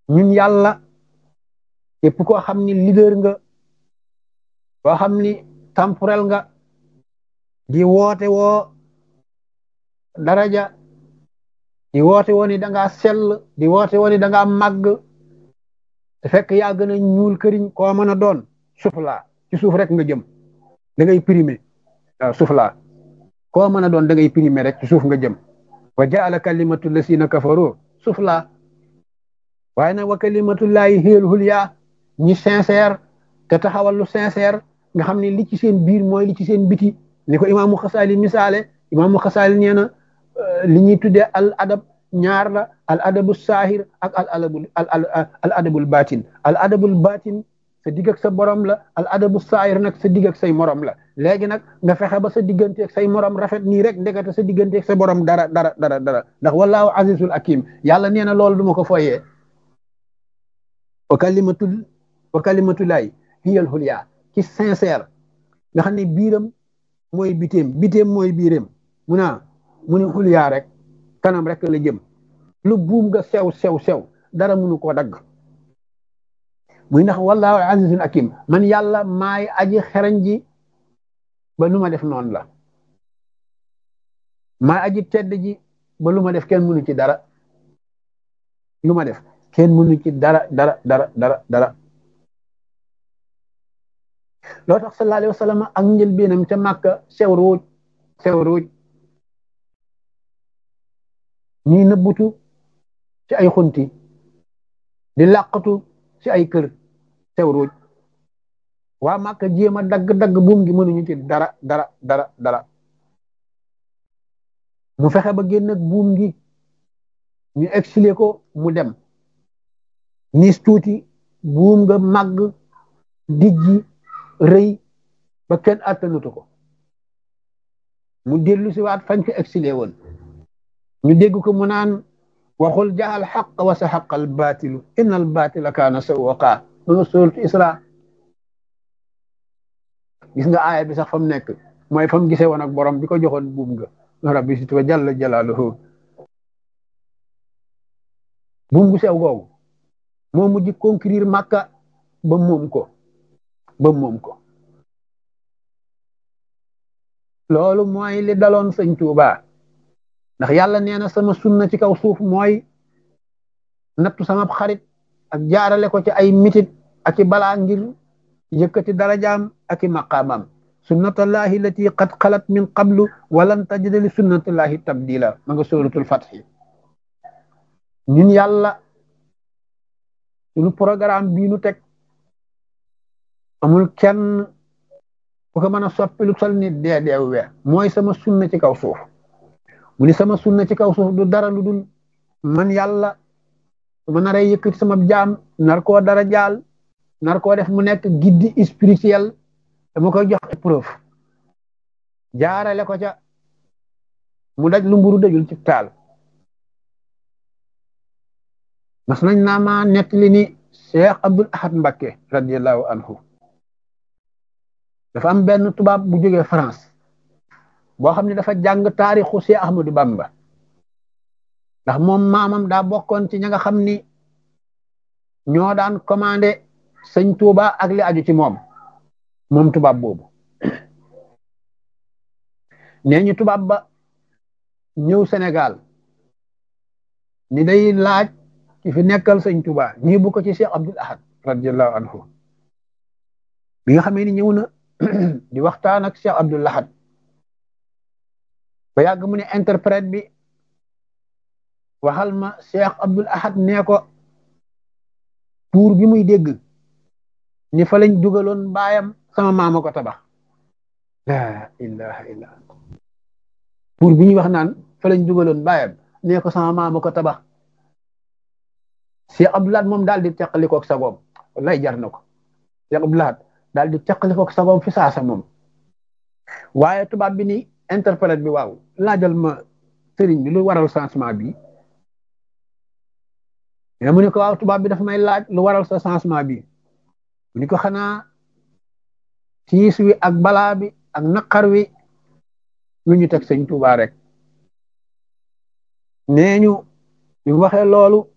ñun yàlla képp koo xam ni leader nga koo xam ni temporel nga di woote woo daraja di woote woo ni da ngaa sell di woote woo ni da ngaa màgg te fekk yaa gën a ñuul këriñ koo mën a doon suuf laa ci suuf rek nga jëm da ngay primé waaw suuf laa koo mën a doon da ngay primé rek ci suuf nga jëm wa jaala kalimatu lasina kafaru suuf laa waaye nag wa kalimatullahi hiyal hulya ñi sincère te taxawal lu sincère nga xam ne li ci seen biir mooy li ci seen biti ni ko imaamu xasaali misaale imaamu xasaali nee na li ñuy tuddee al adab ñaar la al adabu saahir ak al adabul al adabul batin al adabul batin sa digg ak sa borom la al adabu saahir nag sa digg ak say morom la léegi nag nga fexe ba sa diggante ak say morom rafet nii rek ndekete sa diggante ak sa borom dara dara dara dara ndax wallahu azizul hakim yàlla nee na loolu du ma ko foyee wa kalimatul wa kalimatullahi hiyal hulya ci sincère nga xam ne biiram mooy biteem biteem mooy biiram mu naa mu ne hulya rek kanam rek la jëm lu buum nga sew sew sew dara munu koo dagg muy ndax wallahu azizun hakim man yàlla maay aji xereñ ji ba lu ma def noonu la maay aji tedd ji ba lu ma def kenn munu ci dara lu ma def kenn munu ci dara dara dara dara dara loo tax sallallahu alayhi wa sallam ak njëlbéenam ca màkka sew ruuj sew ruuj ñii nëbbutu ci ay xunti di làqatu ci ay kër sew ruuj waa màkka jéem a dagg-dagg buum gi mënuñu ci dara dara dara dara mu fexe ba génn ak buum gi ñu exilé ko mu dem nis tuuti buum nga màgg dijji rëy ba kenn attanutu ko mu dellu si waat fañ ko exilé woon ñu dégg ko mu naan waxul jaxal xaq wa sa xaqal baatilu inna al baatila kaana sawwaqa ma nga sóoratu isra gis nga aaya bi sax fa mu nekk mooy fa mu gisee woon ak borom bi ko joxoon buum nga rabbi sit wa jalla jalaaluhu buum gu sew googu moo mujj conquérir Makka ba moom ko ba moom ko loolu mooy li daloon sëñ Tuuba ndax yàlla nee na sama sunna ci kaw suuf mooy nattu sama xarit ak jaarale ko ci ay mitit ak i balaa ngir yëkkati darajaam ak i maqaamam sunnatullahi lati qad xalat min qablu walan tajida li sunnatullahi tabdila ma nga suratul fatxi ñun yàlla suñu programme bii nu teg amul kenn ku ko mën a soppi lu sol ni dee deew we mooy sama sunna ci kaw suuf mu ni sama sunna ci kaw suuf du dara lu dul man yàlla su ma naree yëkkati sama jaam nar koo dara jaal nar koo def mu nekk guide spirituel dama koy jox épreuve jaarale ko ca mu daj lu mburu dajul ci taal mas nañ naa ma nettali ni Cheikh Abdul Ahad Mbakke radiallahu anhu dafa am benn tubaab bu jógee France boo xam ne dafa jàng taarixu Cheikh Ahmadou Bamba ndax moom maamam daa bokkoon ci ña nga xam ni ñoo daan commandé sëñ Touba ak li aju ci moom moom tubaab boobu nee ñu tubaab ba ñëw Sénégal ni day laaj ci fi nekkal sëñ Touba ñii bu ko ci Cheikh Abdul Ahad radiallahu anhu bi nga xamee ni ñëw na di waxtaan ak Cheikh Abdul Ahad ba yàgg mu ne interprète bi waxal ma Cheikh Abdul Ahad nee ko tuur bi muy dégg ni fa lañ dugaloon baayam sama maama ko tabax la ilaha illa tuur bi ñuy wax naan fa lañ dugaloon baayam nee ko sama maama ko tabax Cheikh Abdul Ahad moom daal di teqalikook sagoom wallahi jar na ko Cheikh Abdul Ahad daal di teqalikook sagoom fi saasa moom waaye tubaab bi ni interprète bi waaw laajal ma sëriñ bi lu waral changement bi mais mu ne ko waaw tubaab bi dafa may laaj lu waral sa changement bi mu ni ko xanaa tiis wi ak balaa bi ak naqar wi lu ñu teg sëñ Tuubaa rek nee ñu bi mu waxee loolu